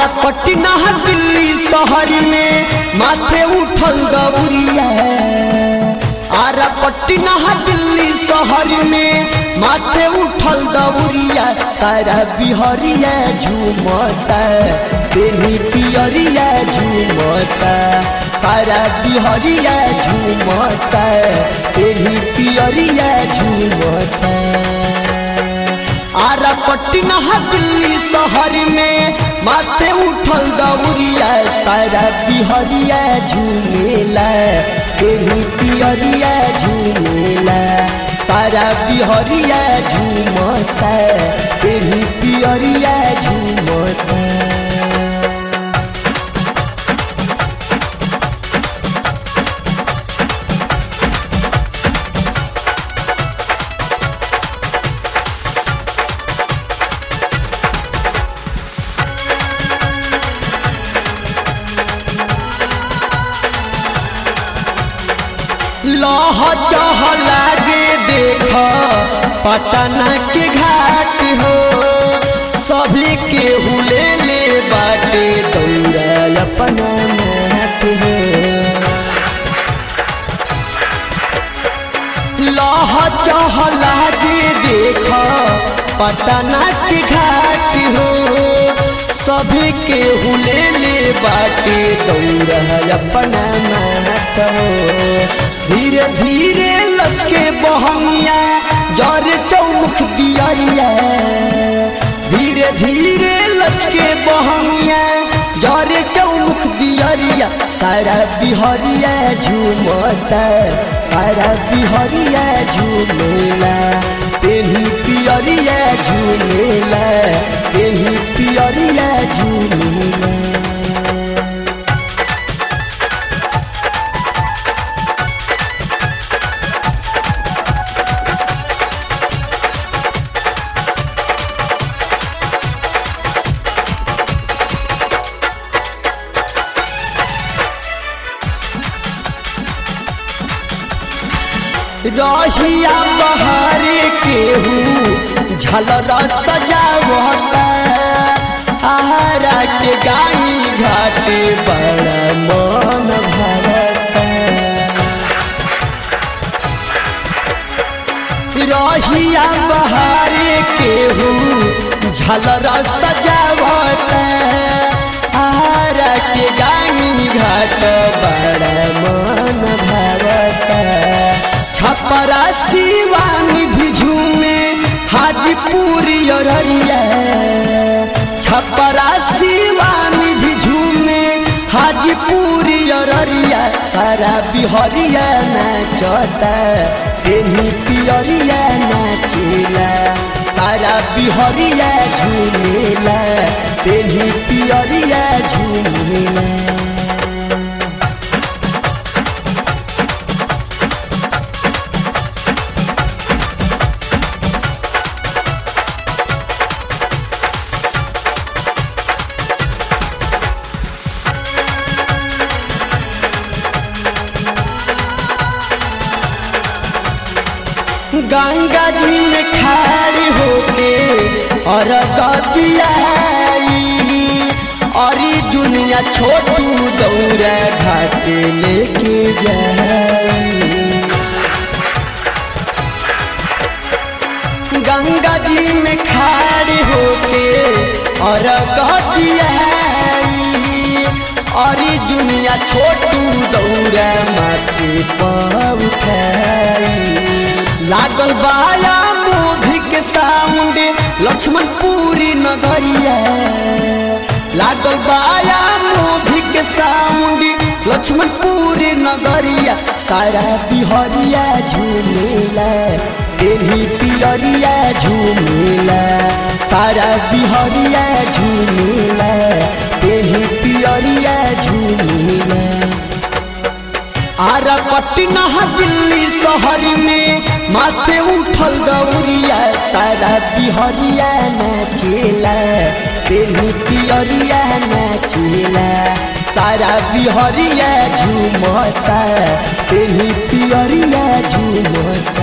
आरा पटना दिल्ली शहर में माथे उठल गौरिया आरा पटना दिल्ली शहर में माथे उठल गौरिया सारा बिहरिया झूमता बेनी पियरिया झूमता सारा बिहरिया झूमता बेनी पियरिया झूमता आरा पटना दिल्ली शहर में माथे उठल दौरिया सारा बिहरिया झूमेला तेरी पियरिया झूमेला सारा बिहरिया झूमता तेरी पियरिया झूमता लह चह लागे देख पटना के घाट हो सभी के हुले ले बाटे दौड़ा अपना माट हो लह चह लागे देख पटना के घाट हो सभी के हुले ले बाटे दौड़ा अपना माट हो धीरे धीरे लचके बहनिया जर चौमुख दियरिया धीरे धीरे लचके बहनिया जर चौमुख दियरिया सारा बिहरिया झूमता सारा बिहरिया झूमेला तेनी पियरिया झूमेला तेनी पियरिया झूमेला रहिया बहारे केहू झलर सजावता आहारा के गाई घाटे बड़ा मन भरता रहिया बहारे केहू झलर सजावता आहारा के गाई घाट बड़ा मन भरता छपरा शिवानी भिजू में हाजीपुरी अररिया छपरा शिवानी भिजू में हाजीपुरी अररिया सारा बिहरिया नाचता तेनी पियरिया नाचेला सारा बिहरिया झूमेला तेनी पियरिया झूमेला गंगा जी में खाड़ी होके और गदियाई अरी दुनिया छोटू दौरा घाट लेके जाई गंगा जी में खाड़ी होके और गदियाई अरी दुनिया छोटू दौरा माथे पर उठाई लागल बाया मोधी के साउंड लक्ष्मण पूरी नगरिया लागल बाया मोधी के साउंड लक्ष्मण पूरी नगरिया सारा बिहरिया झूमेला तेनी पियरिया झूमेला सारा बिहरिया झूमेला तेनी पियरिया झूमेला आरा पटना दिल्ली शहर में माथे उठल गौरिया सारा बिहरिया नाचेला तेनी पियरिया नाचेला सारा बिहरिया झूमता तेनी पियरिया झूमता